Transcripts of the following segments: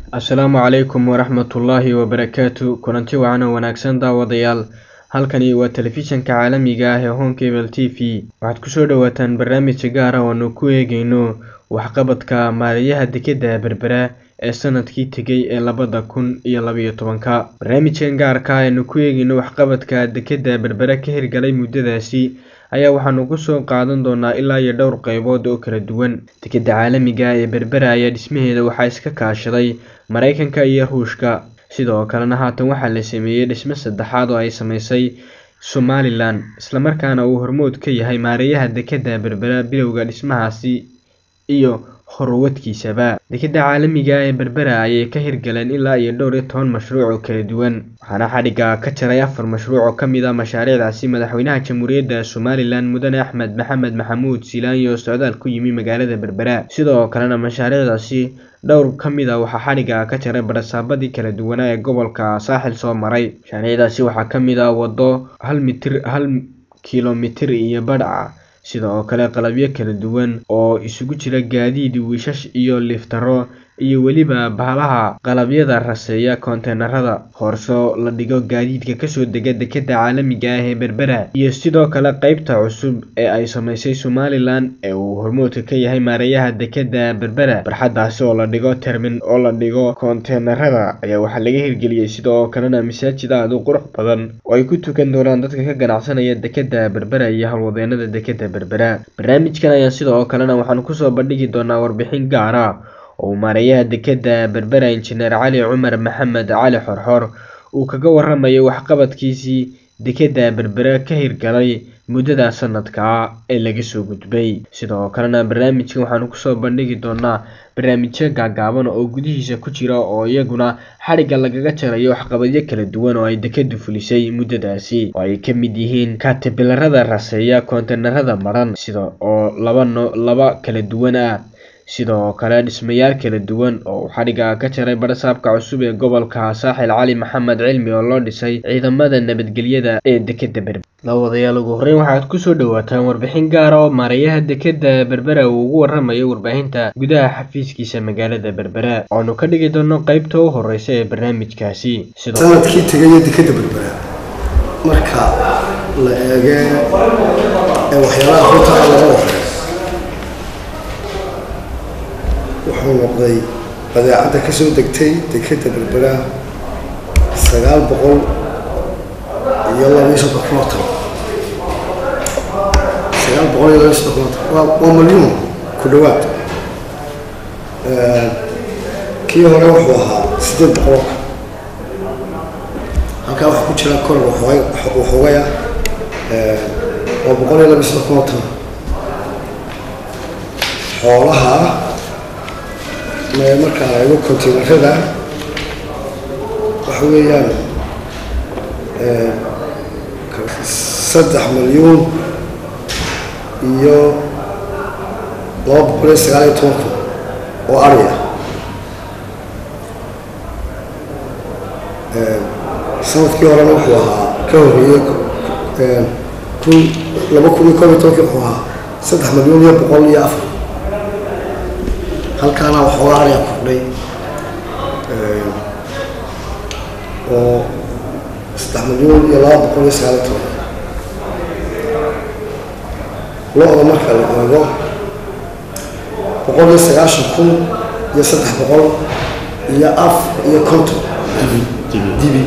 asalaamu calaykum waraxmatullaahi wabarakaatu kulanti wacan oo wanaagsan daawadayaal halkani waa telefishanka caalamiga ah ee honkebel t v waxaad kusoo dhawaataan barnaamij gaar ah oo aanu ku eegeyno waxqabadka maaliyaha dekedda berbera ee sanadkii tegay ee labada kun iyo labayo tobanka barnaamijkan gaarka ah aynu ku eegeyno waxqabadka dekedda berbera ka hirgalay muddadaasi ayaa waxaanu kusoo qaadan doonaa ilaa iyo dhowr qeybood oo kala duwan dekedda caalamiga ee berbera ayaa dhismaheeda waxaa iska kaashaday mareykanka iyo ruushka sidoo kalena haatan waxaa la sameeyey dhismo saddexaad oo ay sameysay somalilan islamarkaana uu hormood ka yahay maareeyaha dekedda berbera bilowga dhismahaasi iyo horwadkiisaba dekedda caalamiga ee berbera ayay ka hirgaleen ilaa iyo dhowr iyo toban mashruuc oo kala duwan waxaana xadhigga ka jaray afar mashruuc oo ka mid ah mashaariicdaasi madaxweynaha jamhuuriyadda somalilan mudane axmed maxamed maxamuud silaanyi oo socdaal ku yimi magaalada berbera sidoo kalena mashaariicdaasi dhowr ka mid a waxaa xadhigga ka jaray barasaabadii kala duwanaa ee gobolka saaxil soo maray mashaariicdaasi waxaa ka mid ah waddo hal mitir hal kilomitir iyo badha sidoo kale qalabyo kala duwan oo isugu jira gaadiid wiishash iyo liftaro iyo weliba bahalaha qalabyada raseeya koonteynarada hoorso la dhigo gaadiidka kasoo dega dekedda caalamiga ah ee berbera iyo sidoo kale qeybta cusub ee ay sameysay somalilan ee uu hormoodka ka yahay maareeyaha dekedda berbera barxadaasi oo la dhigo termin oo la dhigo koonteynarada ayaa waxaa laga hirgeliyey sidoo kalena masaajid aad u qurux badan oo ay ku tukan doonaan dadka ka ganacsanaya dekedda berbera iyo howlwadeenada dekedda berbera barnaamijkan ayaa sidoo kalena waxaanu kusoo bandhigi doonaa warbixin gaara oo uu maareeyaha dekedda berbera injineer cali cumar maxamed cali xorxor uu kaga waramayo waxqabadkiisii dekedda berbera ka hirgalay muddada sanadka ee laga soo gudbay sidoo kalena barnaamijkan waxaanu kusoo bandhigi doonaa barnaamijyo gaagaaban oo gudihiisa ku jira oo iyaguna xadhigga lagaga jarayo waxqabadyo kala duwan oo ay dekeddu fulisay muddadaasi oo ay ka mid yihiin kaatibilarada raseeya koonteynarada maran sida oo laba no laba kala duwan ah sidoo kale dhismayaal kala duwan oo uu xadhigga ka jaray barasaabka cusub ee gobolka saaxil cali maxamed cilmi oo loo dhisay ciidamada nabadgelyada ee dekedda berbera labadayaal ugu horreyn waxaad kusoo dhawaataan warbixin gaara oo maareeyaha dekedda berbera uu ugu waramayo warbaahinta gudaha xafiiskiisa magaalada berbera oanu ka dhigi doono qeybta u horeysa ee barnaamijkaasi sanadkii tegaya dekedda berbera marka la eege ee waxyaalaha runta ah laga waray wuxuu noqday badeecadda ka soo degtay dekedda berbera sagaal boqol iyo labaiyo soddon kunootan sagaal boqol iyo labaiyo soddon kunootan waa waa malyuun ku dhowaad kii hore wuxuu ahaa siddeed boqol halkaa waxaa ku jira kor waxoogaya waa boqol iyo labaiyo soddon kunootan xoolaha markaa la eego containerada waxa weeyaan saddex milyuun iyo laba boqol iyo sagaal iyo toban kun oo ariya sanadkii horena wuxuu ahaa ka horreeyey kun laba kun iyo koob iyo tobankii wuxuu ahaa saddex milyuun iyo boqol iyo afar halkaana waxoogaa ariga kordhay oo saddex milyuun iyo laba boqol iyo sagaal iyo toban lo-da marka la eego boqol iyo sagaashan kun iyo saddex boqol iyo af iyo konton dibi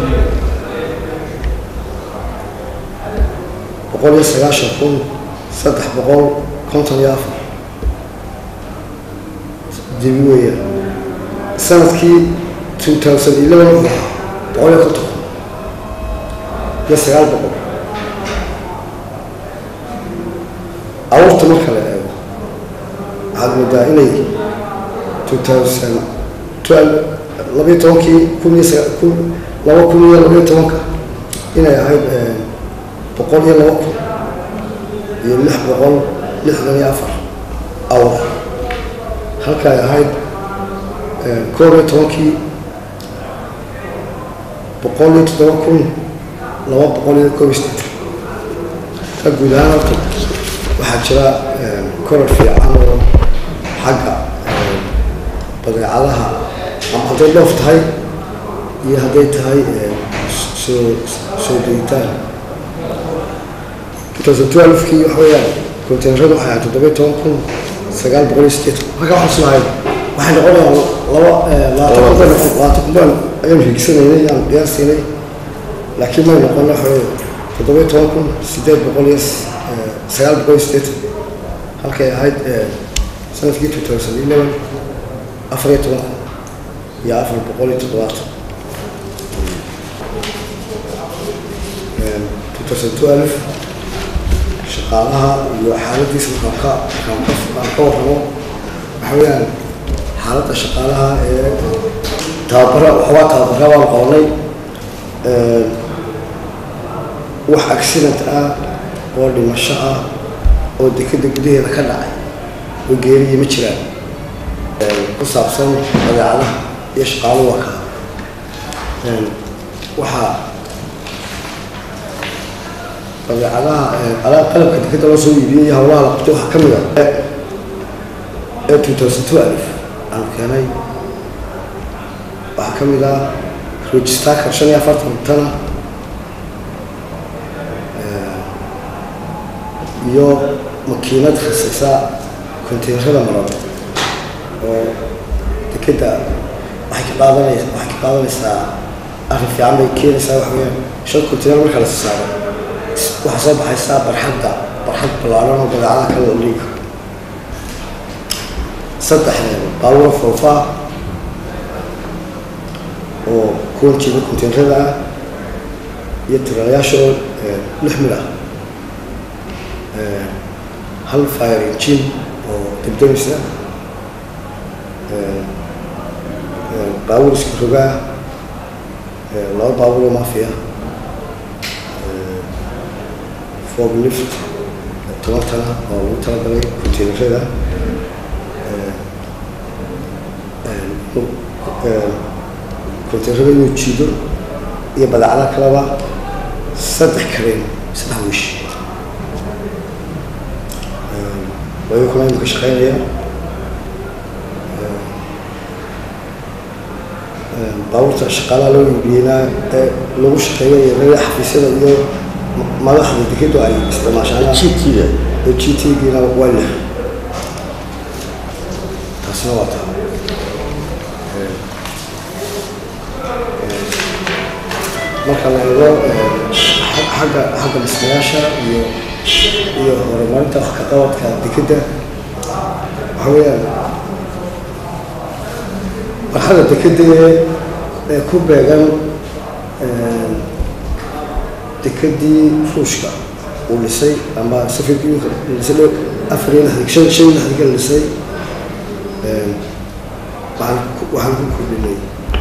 boqol iyo sagaashan kun saddex boqol konton iyo afar dibi weeyaan sanadkii two thousand eleven wuxuu ahaa boqol iyo konton kun iyo sagaal boqol abuurta marka la eego waxaad moodaa inay two thousand twelve labayo tobankii kun iyo saga kun laba kun iyo labayo tobanka inay ahayd boqol iyo laba kun iyo lix boqol lixdan iyo afar awr halka ay ahayd koob iyo tobankii boqol iyo toddoba kun laba boqol iyo koob iyo sideetan ka guud ahaan horta waxaa jira korar fiican oo xagga badeecadaha ama hadday dhoof tahay iyo hadday tahay soo soo degitaan two thousand twelve-kii waxa weeyaan containeradu waxay ahayd toddoba iyo toban kun sagaal boqol iyo sideetan marka waxaan islahay waxay noqonayaan laba labaatan kun bay labaatan kun baan ayaan higsanaynay aan qiyaasiinay laakiin may noqon waxa weeye toddoba iyo toban kun sideed boqol iyo sagaal boqol iyo sideetan halkay ahayd sanadkii two thousand eleven afar iyo toban kun iyo afar boqol iyo toddobaatan two thousand twelve shaqaalaha iyo xaaladiisa markaan ka markaan ka warramo waxa weeyaan xaaladda shaqaalaha ee tababara waxoogaa tababara baan qabanay wax accident ah oo dhimasho ah oo dekeda gudaheeda ka dhacay oo geeriya ma jiraan ku saabsan badeecadaha iyo shaqaaluhu waa kaa waxaa badeecadaha alaab qalabka dekeda loo soo iibiyey howlaha la qabtay waxaa ka mid a ee two thousand twelve aan keenay waxaa ka mid ah registaarka shan iyo afartan tana iyo makiinad khasisa containerada maran oo dekeda waxay ka qaadanaysa waxay ka qaadanaysaa arrin fiican bay keenaysaa waxa weeyaan shan container marka la saaro waxaa soo baxaysaa barxadda barxad ballaaran oo badeecada kale oo liiga saddex baawura foofaa oo kuwan jeeda containerada ah iyo tiraalayaasha oo lix mid ah hal fire engine oo debdemisa baawur iska rogaa laba baawur oo mafia fog lift toban tana oo lagu talagalay containerada containerada inuu jiido iyo badeecada kaleba saddex kareen saddex wish wayo kuna imika shaqeynaya baabuurta shaqaalaha loo iibiyeyna ee lagu shaqeeyo iyo rada xafiisyada iyo madaxda dekedu ay isticmaashaan GT-ga ee g t giina waa lix taasina waa taa marka la eego xagga xagga dhismayaasha iyo iyo horumarinta wax ka qabadka dekedda waxa weeyaan marxada dekedda ee ku beegan dekedii ruushka uu dhisay ama safarkii dhisay dhow afar iyo lixdan shan shan iyo lixdanka la dhisay waxaan waxaan ku kordhinay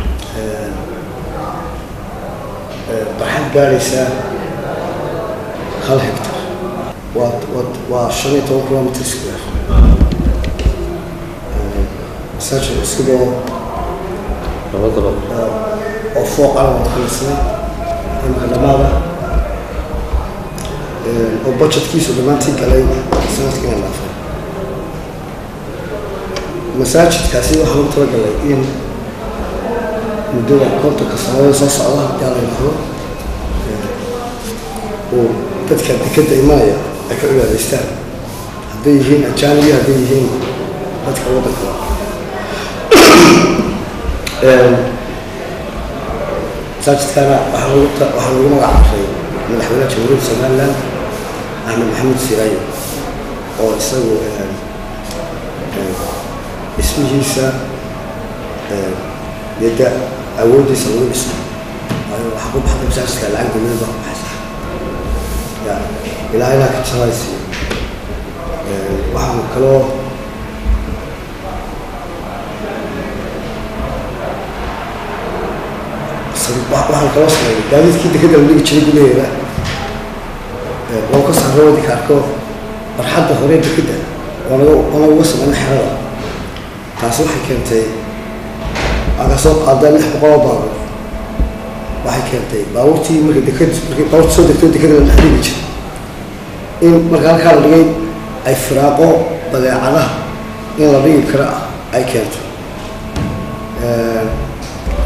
barxad gaadhaysa hal hectar waa waa waa shan iyo toban kilometer square masaajid isagoo laba dabaq oo fooq calan ka dhisnay imika dhamaada oo budgetkiisu dhammaantii galay sanadkiina dhaafay masaajidkaasi waxaa lagu talagalay in muddada kontonka sanadada soo socda haddii la yidhaahdo uu dadka dekeda imanaya ay ka cibaadaystaan hadday yihiin ajaanibi hadday yihiin dadka waddanka masaajidkana waxaa lagu ta- waxaa lagu magac daray madaxweynaha jamhuuriyadda somaliland axmed maxamed siraayo oo isagu dhismihiisa yadda awooddiisa lagu dhiso waayo waxaa ku baxday masaajidka lacag dowladda baa ku baxaysa ya ilaahayna ka jabaysi waxaan kaloo waxaan kaloo sameeyay gaadiidkii dekeda la dhigi jiray gudaheeda loo ka saaro wadinka arko barxadda hore dekeda onaga ona uga sameyna xerada taasi waxay keentay aa soo qaada lix boqol oo baabuur waxay keentay baabuurtii markay deked markay baabuurta soo degto dekeda la dhex dhigi jiray in marka halkaa la dhigay ay firaaqo badeecadaha in la dhigi karo ah ay keento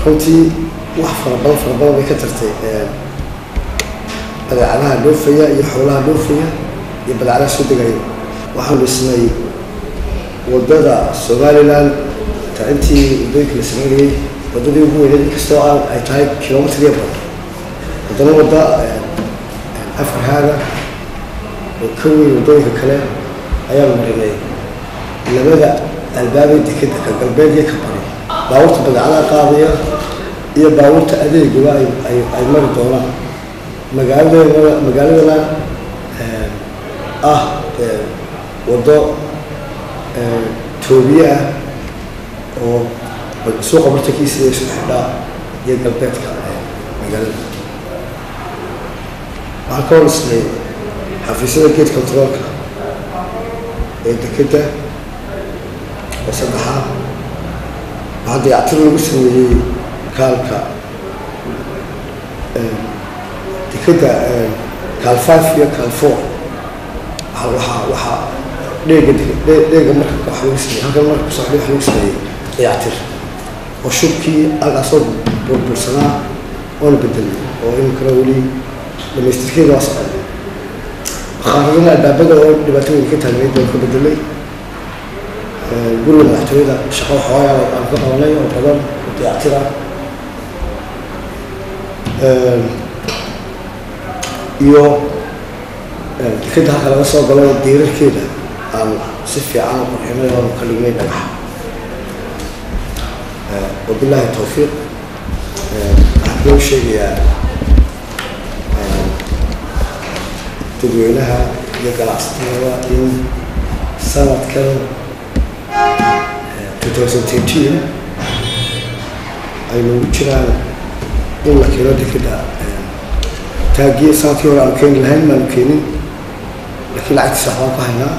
runtii wax fara badan fara badan bay ka tartay badeecadaha dhoofaya iyo xoolaha dhoofaya iyo badeecadaha soo degaya waxaan dhisnay wadada somalilan ta intii waddooyinka la sameynayay waddadii ugu weyneed inkastoo aan ay tahay kilomitr iyo badan haddana wadda afrihaaga oo ka weyn waddooyinka kale ayaan marinay labada albaabay dekeda ka galbeed iyo ka bari baabuurta badeecadaha qaadaya iyo baabuurta adeegaba ay ay ay mari doonaan magaaladana magaaladana ah waddo toobiye ah oo suuqa bartankiisa iyo isku xidhaa iyo galbeedka magaalada waxaan ka horisnay xafiisyada gate controolka ee dekeda oo saddexaad waxaa dayactir lagu sameeyey kaalka dekeda kaal five iyo kaal four waxaa waxaa dheega dheega marka wax lagu sameeyey halkan marka kusocday wax lagu sameeyey dayactir oo shubkii halkaasoo burbursanaa oona bedelay oo iminkana weli dhamaystirkeeda waa socday bakaaradana albaabada oo dhibaato weyn ka taagneyd baan ka bedelay guriga madaxtooyada shaqo xoogaa aan ka qabanay oo badan oo dayactir ah iyo dekeda halka laga soo galo diirarkeeda aan si fiican u qurxinay oon ka dhignay dhagax wabilaahi tawfiiq waxaan loo sheegayaa dadweynaha iyo ganacsatada in sanadkan two thousand thirteen aynu jiraan in la keeno dekeda taagiye sanadkii hore aanu keeni lahayn maanu keenin laakiin lacagtiisa waxbaan ku haynaa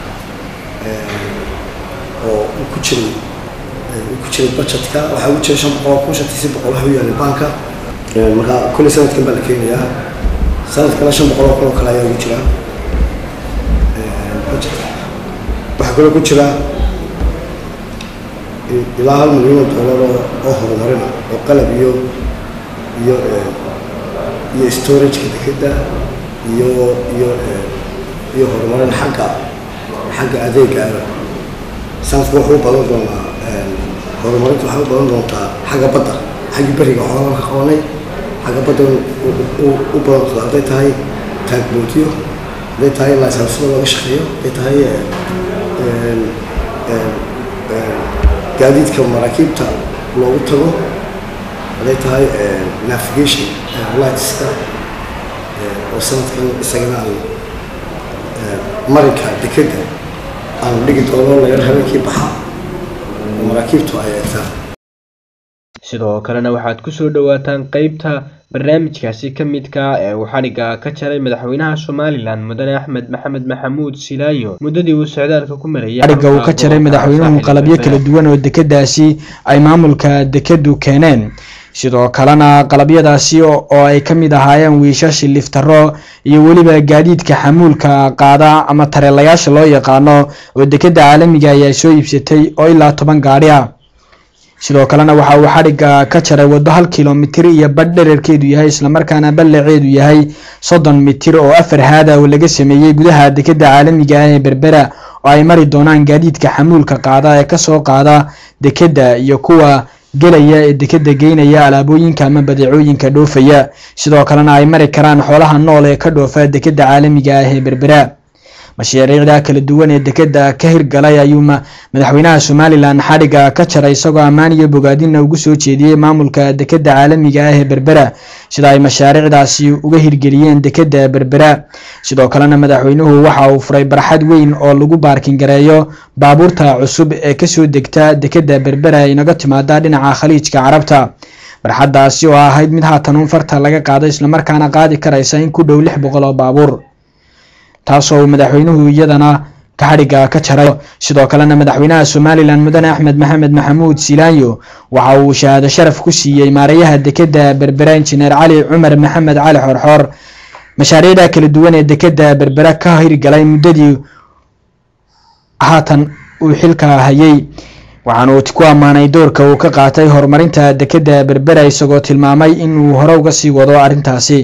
oo uu ku jiray uu ku jiray budgetka waxaa ugu jira shan boqol kun shantiisi boqol waxa u yaalay banka marka kulli sanadkan baa la keenayaa sanadkana shan boqol oo kun oo kale ayaa ugu jira budgetka waxaa kaloo ku jira ilaa hal milyan oo doolar oo oo horumarina oo qalab iyo iyo iyo storageka dekeda iyo iyo iyo horumarin xagga xagga adeegaana sanadku wuxuu u badan doonaa horumarinta waxay u badan doontaa xagga badda xaggii beriga waxoogaa ka qabanay xagga badda u badan doonta hadday tahay taagboodyo hadday tahay lasansada laga shaqeeyo hadday tahay gaadiidka maraakiibta loogu tago hadday tahay navigation lightska oo sanadkan isagana aan marinka dekeda aanu dhigi doono laga habeenkii baxa oo maraakiibtu ay eegtaan sidoo kalena waxaad kusoo dhawaataan qeybta barnaamijkaasi ka midka ee uu xadhigga ka jaray madaxweynaha somalilan mudane axmed maxamed maxamuud silaayo muddadii uu socdaalka ku marayay xadhigga uu ka jaray madaxweynuhu qalabyo kala duwan oo dekedaasi ay maamulka dekedu keeneen sidoo kalena qalabyadaasi oo ay ka mid ahaayeen wiishashi liftaro iyo weliba gaadiidka xamuulka qaada ama tareelayaasha loo yaqaano oo dekeda caalamiga ayaa soo iibsatay oo ilaa toban gaadhi ah sidoo kalena waxa uu xadhigga ka jaray waddo hal kilomitir iyo badh dherarkeedu yahay islamarkaana ballaceedu yahay soddon mitir oo afar haada oo laga sameeyey gudaha dekeda caalamiga ah ee berbera oo ay mari doonaan gaadiidka xamuulka qaada ee kasoo qaada dekeda iyo kuwa gelaya ee dekeda geynaya alaabooyinka ama badeecooyinka dhoofaya sidoo kalena ay mari karaan xoolaha nool ee ka dhoofa dekeda caalamiga ah ee berbera mashaariicda kala duwan ee dekeda ka hirgalay ayuu madaxweynaha somalilan xadhigga ka jaray isagoo ammaan iyo bogaadina ugu soo jeediyey maamulka dekeda caalamiga ah ee berbera sida ay mashaariicdaasi uga hirgeliyeen dekeda berbera sidoo kalena madaxweynuhu waxa uu furay barxad weyn oo lagu baarkin gareeyo baabuurta cusub ee kasoo degta dekeda berbera inaga timaada dhinaca khaliijka carabta barxaddaasi oo ahayd mid haatan un farta laga qaado islamarkaana qaadi karaysa in ku dhow lix boqol oo baabuur taasoo uu madaxweynuhu iyadana ka xadhigga ka jaray sidoo kalena madaxweynaha somalilan mudane axmed maxamed maxamuud silaayo waxa uu shahaado sharaf ku siiyey maareeyaha dekeda berbera injineer cali cumar maxamed cali xorxoor mashaariicda kala duwan ee dekeda berbera ka hirgalay muddadii haatan uu xilka hayay waxaana uu ku ammaanay doorka uu ka qaatay horumarinta dekedda berbera isagoo tilmaamay in uu hore uga sii wado arrintaasi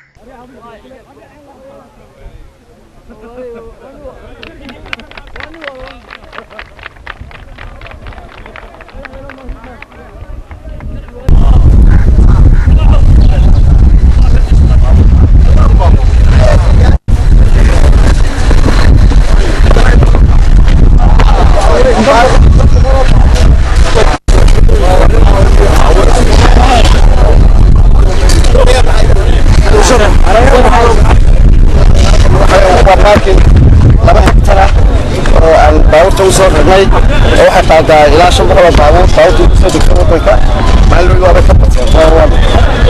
baabuurta usoo ragnay oo waxay qaadaa ilaa shan boqol oo baabuur baabuurta kusoo degta wadanka maalin waaba ka bateen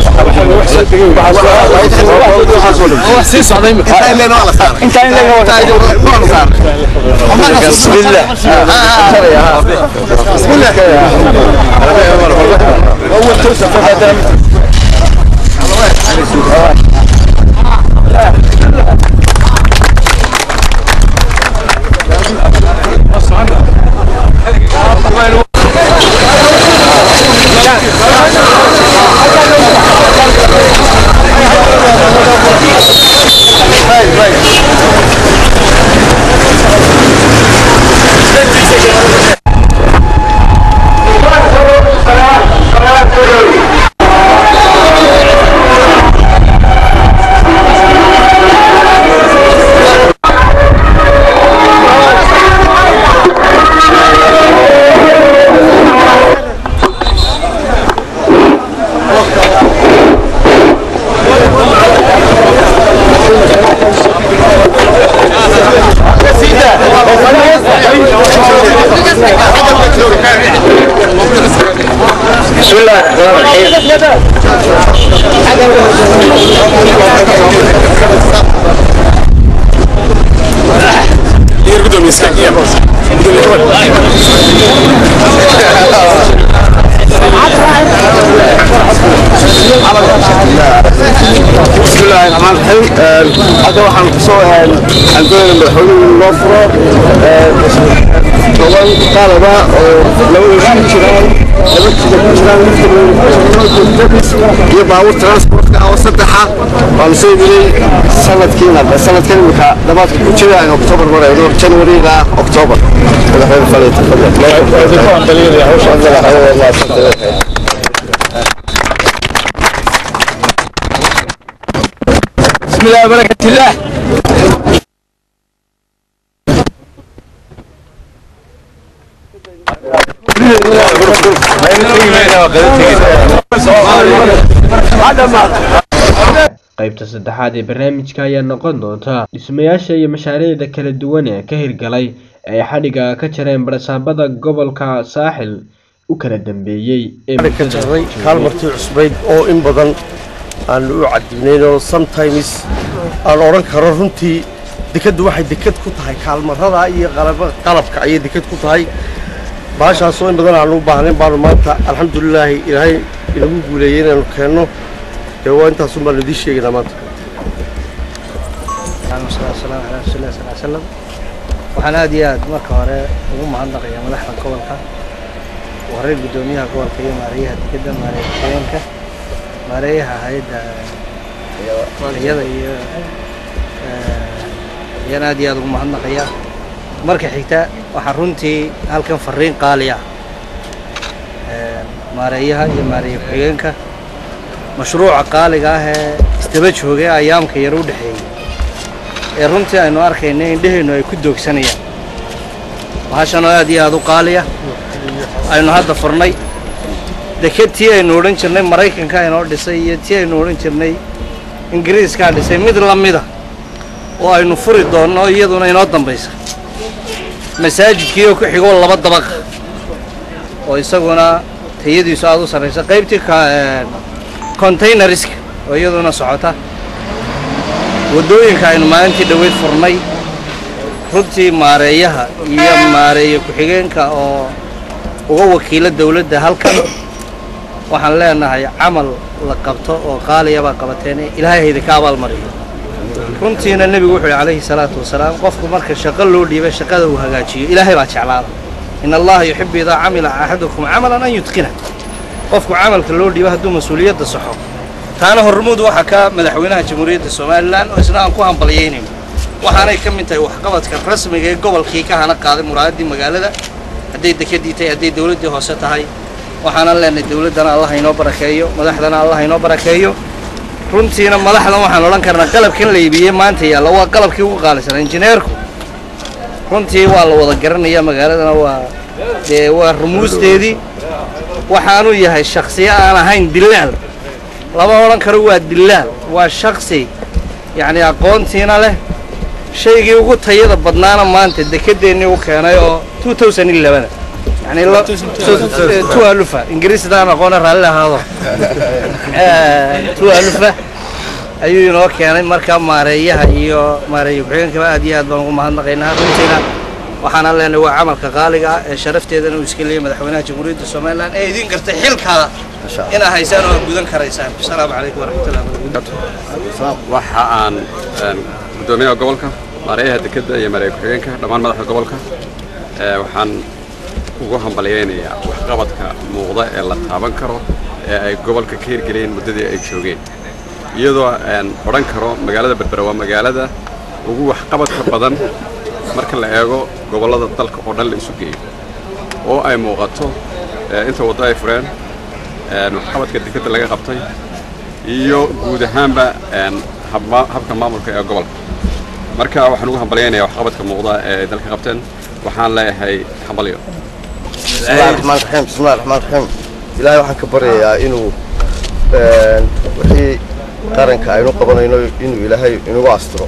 بسم الله الرحمن الرحيم بسم الله الرحمن الرحيم هذا waxaan kusoo aan goyn madaxweynuhu loo furo toban qalaba oo laba ku jiraan laba jida ku jiraan iyo baabuur transportka oo saddexa waan soo yiri sanadkiina sanadkan imika dhamaadka ku jira in october marayno january ilaa october madaxweyne fadhi tafadal بسم الله وبركة الله qaybta saddexaad ee barnaamijka ayaa noqon doonta dhismayaasha iyo mashaariicda kala duwan ee ka hirgalay ee ay xadhiga ka jareen barasaabada gobolka saaxil u kala dambeeyey ee ka jarray kaalmartii cusbayd oo in badan aan u cadibnaynoo sometimes aan odhan karo runtii dekaddu waxay dekad ku tahay kaalmarada iyo qalaba- qalabka ayay dekad ku tahay baashaasoo in badan aanu u baahnayn baanu maanta alxamdulilaahi ilaahay inagu guuleeyey inaanu keenno dee waa intaasun baanu idiin sheegaynaa maanta والسلام على رسول الله صلى الله عليه وسلم waxaan aad iyo aad marka hore ugu mahadnaqayaa madaxda gobolka wareer guddoomiyaha gobolka iyo maareeyaha dekedda maareeya haweenka maareeyaha hay-adda iyada iyo ayaan aad iyo aad ugu mahadnaqayaa marka xigta waxaa runtii halkan fariin qaali ah maareeyaha iyo maareeya ku-xigeenka mashruuca qaaliga ah ee isdaba joogay ayaamka yar u dhexeeyey ee runtii aynu arkayna indheheennu ay ku doogsanayaan bahashanoo aad iyo aad u qaaliya aynu hadda furnay deked tii aynu odhan jirnay maraykanka inoo dhisay iyo tii aynu odhan jirnay ingiriiskaa dhisay mid la mida oo aynu furi doonno iyaduna inoo dambaysa masaajidkii oo ku xigoo laba dabaq oo isaguna tayadiisu aad u sarraysa qaybtii containariska oo iyaduna socota waddooyinka aynu maalintii dhoweyd furnay runtii maareeyaha iyo maareeye ku-xigeenka oo uga wakiila dowladda halkan waxaan leenahay camal la qabto oo qaaliya baa qabateen ilaahay hayda ka abaalmariyo runtiina nebigu wuxuu yidhi calayhi salaatu wasalaam qofku marka shaqo loo dhiibay shaqada uu hagaajiyo ilaahay baa jeclaada in allaha yuxibu idaa camila axadukum camalan an yutqina qofku camalka loo dhiibo hadduu mas-uuliyadda saxo taana hormuud waxaa ka madaxweynaha jamhuuriyadda somalilan oo isna aan ku hambalyaynayno waxaanay ka mid tahay waxqabadka rasmiga ee gobolkii ka hana qaaday muraadadii magaalada hadday dekedii tahay hadday dowladdii hoose tahay waxaanan leenahay dowladdana allah inoo barakeeyo madaxdana allah inoo barakeeyo runtiina madaxdan waxaan odhan karnaa qalabkan la iibiyey maanta yaalla waa qalabkii ugu qaalisan injineerku runtii waa la wada garanaya magaaladana waa dee waa rumuusteedii waxaanu yahay shaksiyo aan ahayn dilaal lama odhan karo waa dilaal waa shaksi yacni aqoontiina leh shaygii ugu tayada badnaana maanta dekedeennii u keenay oo yani tualufa ingiriisdaan aqoona raalli ahaado tualufa ayuu inoo keenay markaa maareeyaha iyo maareeya ku-xigeenkaba aad iyo aad baan ugu mahadnaqaynaa runtiina waxaana leenahay waa camalka qaaliga ah ee sharafteedana uu iska leeyay madaxweynaha jamhuuriyadda somalilan ee idin gartay xilkaa inaa haysaan oo aad gudan karaysaan asalaamu calaykum waraxmatullahi wabarakatu waxa aan guddoomiyaha gobolka maareeyaha dekedda iyo maareeya ku-xigeenka dhammaan madaxda gobolka waxaan ugu hambalyaynayaa waxqabadka muuqda ee la taaban karo ee ay gobolka ka hirgeliyeen muddadii ay joogeen iyadoo aan odhan karo magaalada berbera waa magaalada ugu waxqabadka badan marka la eego gobollada dalka oo dhan la isu geeyo oo ay muuqato inta waddo ay fureen waxqabadka dekedda laga qabtay iyo guud ahaanba habka maamulka ee gobolka marka waxaan ugu hambalyaynayaa waxqabadka muuqda ee ay dalka qabteen waxaan leeyahay hambalyo bismillahi raxmaan raxiim bismillahi raxmaan raxiim ilaahay waxaan ka baryayaa inuu wixii qaranka aynu qabanayno inuu ilaahay inagu astiro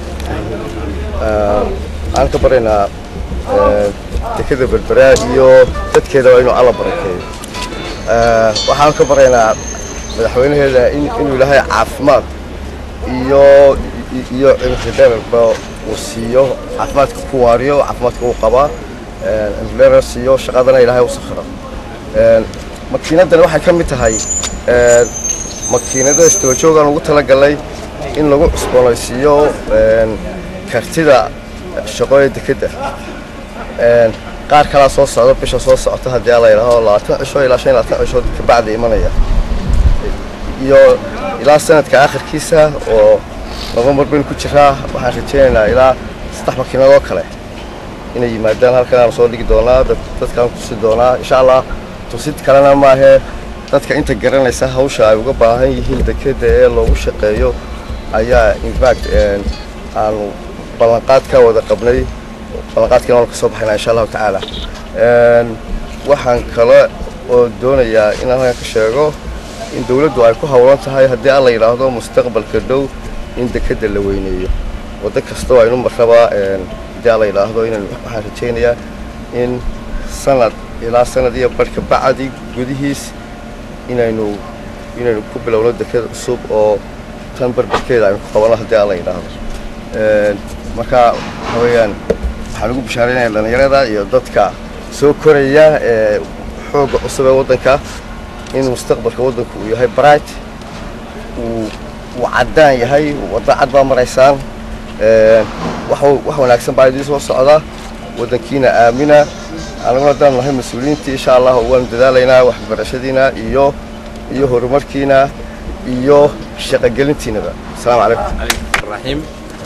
waxaan ka baryaynaa dekeda berberaa iyo dadkeedaba inuu alla barakeeyo waxaan ka baryaynaa madaxweynaheeda inuu ilaahay caafimaad iyo iyo cimridheerba uu siiyo caafimaadka ku waariyo caafimaadka uu qabaa cimridheer siiyo shaqadana ilaahay u sakhiro makiinadani waxay ka mid tahay makiinada istabajoogaan ugu talagalay in lagu cusboonaysiiyo kartida shaqo ee dekedda qaar kalaa soo socda bisha soo socota haddii ala yidhaaho labaatan cisho ilaa shan iyo labaatan cisho kabacdi imanaya iyo ilaa sanadka akhirkiisa oo novembar baynu ku jiraa waxaan rajaynaynaa ilaa saddex makiinadoo kale inay yimaadaan halkan aan soo dhigi doonaa dadkaan tusi doonaa insha allah tusid kalena maahee dadka inta garanaysa hawsha ay uga baahan yihiin dekedda ee loogu shaqeeyo ayaa infact aanu ballanqaad ka wada qabnay ballanqaadkiina waanu ka soo baxaynaa insha allahu tacaala waxaan kale oo doonayaa inaan halkan ka sheego in dawladdu ay ku hawlan tahay haddii alla yidhaahdo mustaqbalka dhow in dekedda la weyneeyo waddo kastoo aynu marraba haddii alla yidhaahdo inaan waxaan rajaynayaa in sanad ilaa sanad iyo barhka bacdi gudihiis inaynu inaynu ku bilowno deked cusub oo tan barbarkeeda aynu ku qabano haddii alla yidhaahdo marka waxa weeyaan waxaan ugu bishaaraynayaa dhallinyarada iyo dadka soo koraya ee xoogga cusub ee waddanka in mustaqbalka waddanku uu yahay bright uu uu caddaan yahay waddo cad baa maraysaan wax wax wanaagsan baa idiin soo socda waddankiina aamina anaguna haddaan nahay mas-uuliyiintii insha allah waanu dadaalaynaa waxbarashadiina iyo iyo horumarkiina iyo shaqogelintiinaba asalaamu calaykum raxiim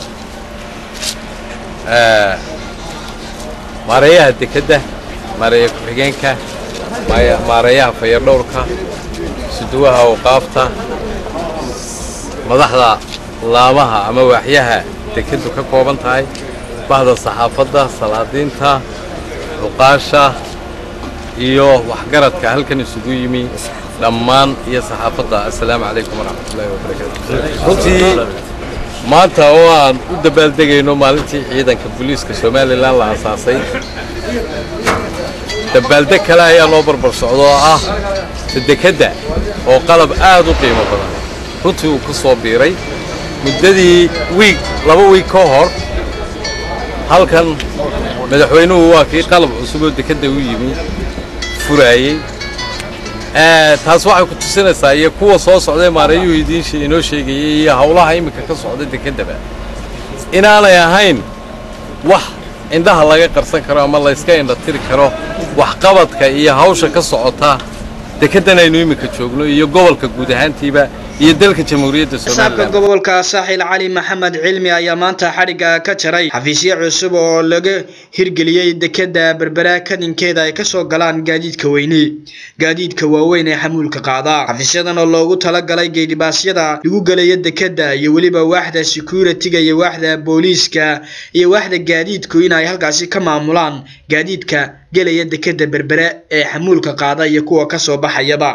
maareeyaha dekedda maareeya ku-xigeenka maareeyaha fayardhowrka suduwaha awqaafta madaxda laamaha ama waaxyaha dekeddu ka kooban tahay bahda saxaafadda salaadiinta cuqaasha iyo waxgaradka halkan isugu yimi dhammaan iyo saxaafadda assalaamu calaykum waraxmatullaahi wabarakaatu runtii maanta oo aan u dabaaldegayno maalintii ciidanka booliiska somalilan la asaasay dabaaldeg kale ayaa loo barbar socdo oo ah dekedda oo qalab aad u qiimo badan runtii uu ku soo biiray muddadii wiig laba wiig ka hor halkan madaxweynuhu waa kii qalab cusub oo dekedda u yimi furaayey taas waxay ku tusinaysaa iyo kuwa soo socday maareeyuhu idiin inoo sheegayey iyo howlaha iminka ka socda dekeddaba inaanay ahayn wax indhaha laga qarsan karo ama layska indhatiri karo waxqabadka iyo hawsha ka socota dekeddan aynu iminka joogno iyo gobolka guud ahaantiiba iyo dalka jamhuuriyadda shacabka somalilan gobolka saaxil cali maxamed cilmi ayaa maanta xadhigga ka jaray xafiisyo cusub oo laga hirgeliyey dekeda berbera kadinkeeda ay kasoo galaan gaadiidka weyne gaadiidka waaweyn ee xamuulka qaada xafiisyadan oo loogu talagalay geedhibaasyada lagu gelayo dekeda iyo weliba waaxda security-ga iyo waaxda booliiska iyo waaxda gaadiidku in ay halkaasi ka maamulaan gaadiidka gelaya dekeda berbere ee xamuulka qaada iyo kuwa kasoo baxayaba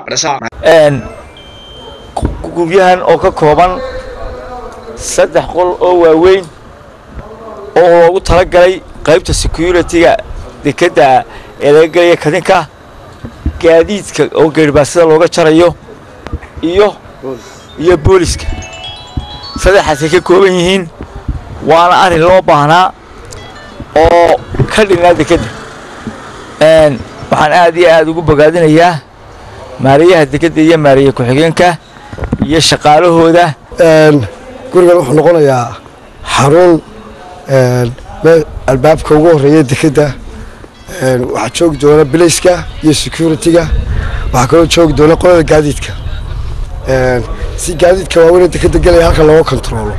guryahan oo ka kooban saddex qol oo waaweyn oo loogu talagalay qaybta security-ga dekedda ee laga gelaya kadinka gaadiidka oo geerbaasida looga jarayo iyo iyo booliska saddexaasay ka kooban yihiin waana arrin loo baahnaa oo ka dhignaa dekedda waxaan aad iyo aad ugu bogaadinayaa maariyaha dekedda iyo maariye ku-xigeenka iyo shaqaalahooda gurigan wuxuu noqonayaa xarun meel albaabka ugu horeeya dekedda waxaa joogi doona bilayska iyo security-ga waxaa kaloo joogi doona qolada gaadiidka si gaadiidka waaweyn dekedda gelaya halka looga kontaroolo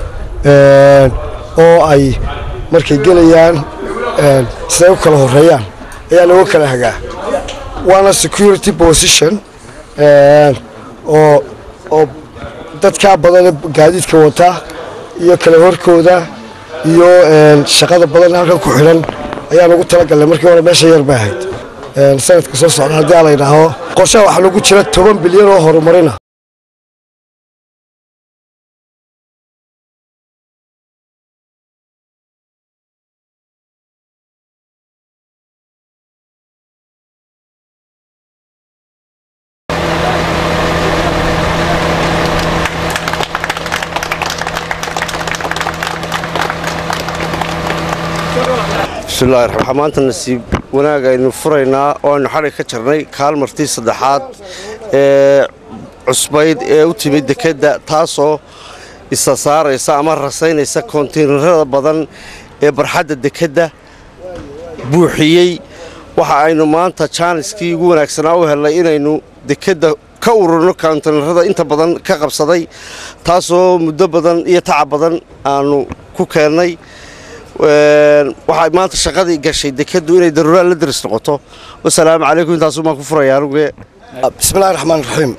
oo ay markay gelayaan siday u kala horeeyaan ayaa looga kala hagaa waana security position oo oo dadkaa badan gaadiidka wata iyo kala horkooda iyo shaqada badan halkan ku xidhan ayaan ugu talagalnay markii hore meesha yar bay ahayd sanadka soo socda haddii a la yidhaaho qorshaha waxaa lagu jira toban bilyan oo horumarina bismillahi raxmaan waxaa maanta nasiib wanaag aynu furaynaa oo aynu xadhig ka jarnay kaalmartii saddexaad ee cusbayd ee u timid dekedda taasoo isa saaraysa ama rasaynaysa kontiinarada badan ee barxadda dekedda buuxiyey waxa aynu maanta jaaniskii ugu wanaagsanaa u helnay inaynu dekedda ka ururno kontiinarada inta badan ka qabsaday taasoo muddo badan iyo tacab badan aanu ku keennay waxay maanta shaqadii gashay dekeddu inay daruuraad la daris noqoto wasalaamu calaykum intaasuu baan ku furayaa anuge bismillahi raxmaan raxiim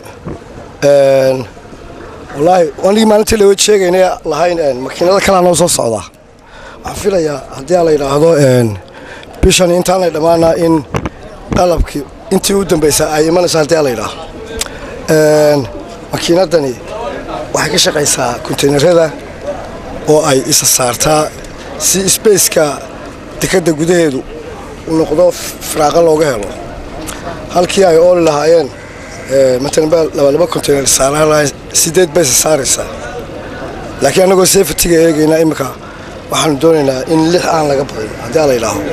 wallaahi anigii maalintii lawa sheegaynay lahayn makiinado kalaa noo soo socdaa waxaan filayaa haddii a la yidhaahdo bishan intaanay dhammaanaa in qalabkii intii u dambaysa ay imanayso haddii a la yidhaaho makiinadani waxay ka shaqaysaa kontaynarada oo ay isa saartaa si sbaceka dekedda gudaheedu uu noqdo firaaqa looga helo halkii ay ooli lahaayeen matalan baa labalaba contayner saaraan lahay sideed baysa saaraysaa laakiin annagoo safetiga eegaynaa imminka waxaanu doonaynaa in lix aan laga badin haddii a la yidhaaho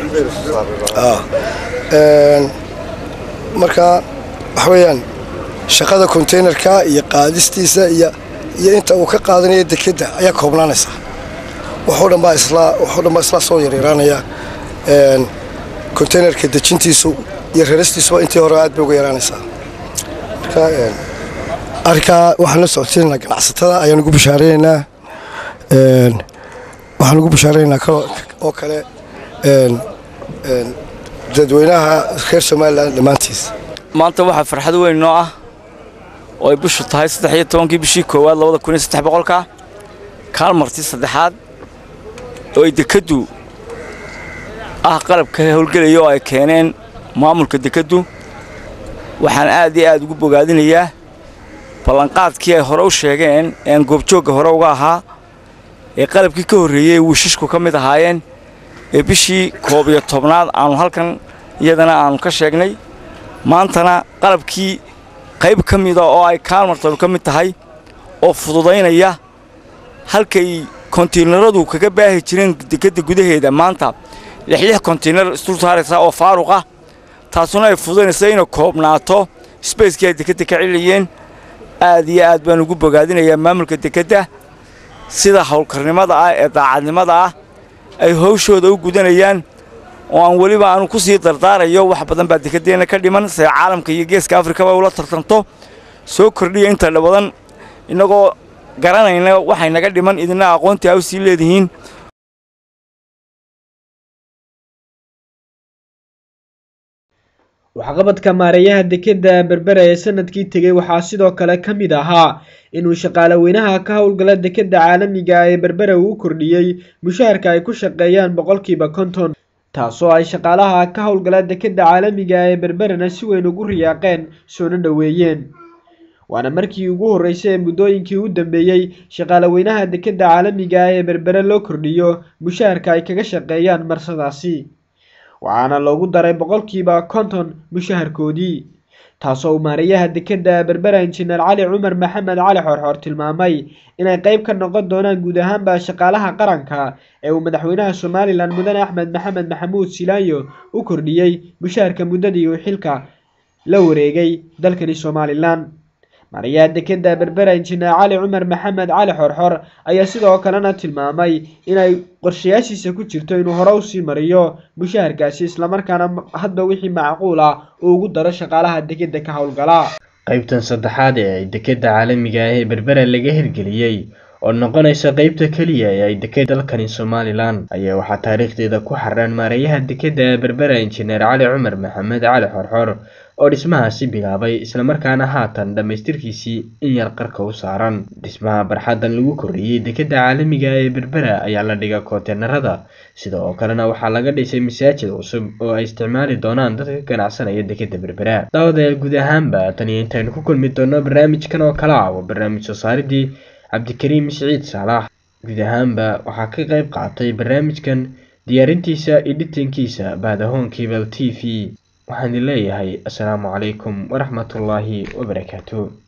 marka waxa weeyaan shaqada containerka iyo qaadistiisa iyo iyo inta uu ka qaadanaya dekedda ayaa koobnaanaysa waxoo dhan baa isla waxoo dhan baa isla soo yaryaraanaya containerka dejintiisu iyo raristiisuba intii hore aad bay uga yaraanaysaa marka arrinkaa waxaan la socodsiinaynaa ganacsatada ayaan ugu bashaareynaa waxaan ugu bashaareynaa kaloo oo kale dadweynaha reer somalilan dhammaantiis maanta waxaa farxad weyn noo ah oo ay bishu tahay saddex iyo tobankii bishii koowaad labada kun iyo saddex boqolka kaalmartii saddexaad oo ay dekeddu ah qalabka howlgelaya oo ay keeneen maamulka dekeddu waxaan aad iyo aad ugu bogaadinayaa ballanqaadkii ay hore u sheegeen ee aan goobjoogga hore uga ahaa ee qalabkii ka horreeyey wiishashku ka mid ahaayeen ee bishii koob iyo tobnaad aannu halkan iyadana aannu ka sheegnay maantana qalabkii qayb ka mida oo ay kaalmartanu ka mid tahay oo fududaynaya halkay kontiinaradu kaga baahi jireen dekedda gudaheeda maanta lixlix kontiinar isdul saaraysa oo faaruq ah taasuna ay fududaynaysa inay koobnaato sbacekii ay dekedda ka celiyeen aad iyo aad baan ugu bogaadinayaa maamulka dekedda sida howlkarnimada ah ee daacadnimada ah ay hawshooda u gudanayaan oo aan weliba aanu ku sii dardaarayo wax badan baa dekedeenna ka dhiman se caalamka iyo geeska afrikaba ula tartanto soo kordhiya inta badan innagoo garanayna waxay naga dhiman idina aqoontii a u sii leedihiin waxqabadka maareeyaha dekedda berbera ee sanadkii tegey waxaa sidoo kale ka mid ahaa inuu shaqaale weynaha ka howlgala dekedda caalamiga ee berbera uu kordhiyey mushaharka ay ku shaqeeyaan boqolkiiba konton taasoo ay shaqaalaha ka howlgala dekedda caalamiga ee berberana si weyn ugu riyaaqeen soona dhoweeyeen waana markii ugu horreysay ee muddooyinkii u dambeeyey shaqaale weynaha dekedda caalamiga ee berbere loo kordhiyo mushaharka ay kaga shaqeeyaan marsadaasi waxaana loogu daray boqolkiiba konton mushaharkoodii taasoo uu maareeyaha dekedda berbera injineer cali cumar maxamed cali xorxoor tilmaamay inay qeyb ka noqon doonaan guud ahaanba shaqaalaha qaranka ee uu madaxweynaha somalilan mudane axmed maxamed maxamuud silaanyo u kordhiyey mushaharka muddadii uu xilka la wareegay dalkani somalilan maareeyaha dekedda berbera injineer cali cumar maxamed cali xorxor ayaa sidoo kalena tilmaamay inay qorshayaashiisa ku jirto inuu hore usii mariyo mushaharkaasi islamarkaana hadba wixii macquul ah uu ugu daro shaqaalaha dekedda ka howlgala qeybtan saddexaad ee ay dekedda caalamiga ah ee berbera laga hirgeliyey oo noqonaysa qeybta keliya ee ay deked dalkani somalilan ayaa waxaa taariikhdeeda ku xaraan maareeyaha dekedda berbera injineer cali cumar maxamed cali xorxor oo dhismahaasi bilaabay islamarkaana haatan dhammaystirkiisii in yar qarka u saaran dhismaha barxaddan lagu kordhiyey dekedda caalamiga ee berbera ayaa la dhiga koonteynarada sida oo kalena waxaa laga dhisay masaajid cusub oo ay isticmaali doonaan dadka ka ganacsanaya dekedda berbera daawadayaal guud ahaanba tan iyo intaynu ku kulmi doono barnaamijkan oo kale ah waa barnaamij soo saaridii cabdikariim siciid saalax guud ahaanba waxaa ka qayb qaatay barnaamijkan diyaarintiisa editinkiisa baadahoon cable t v waxaan leeyahay assalaamu calaykum waraxmatullaahi wabarakaatu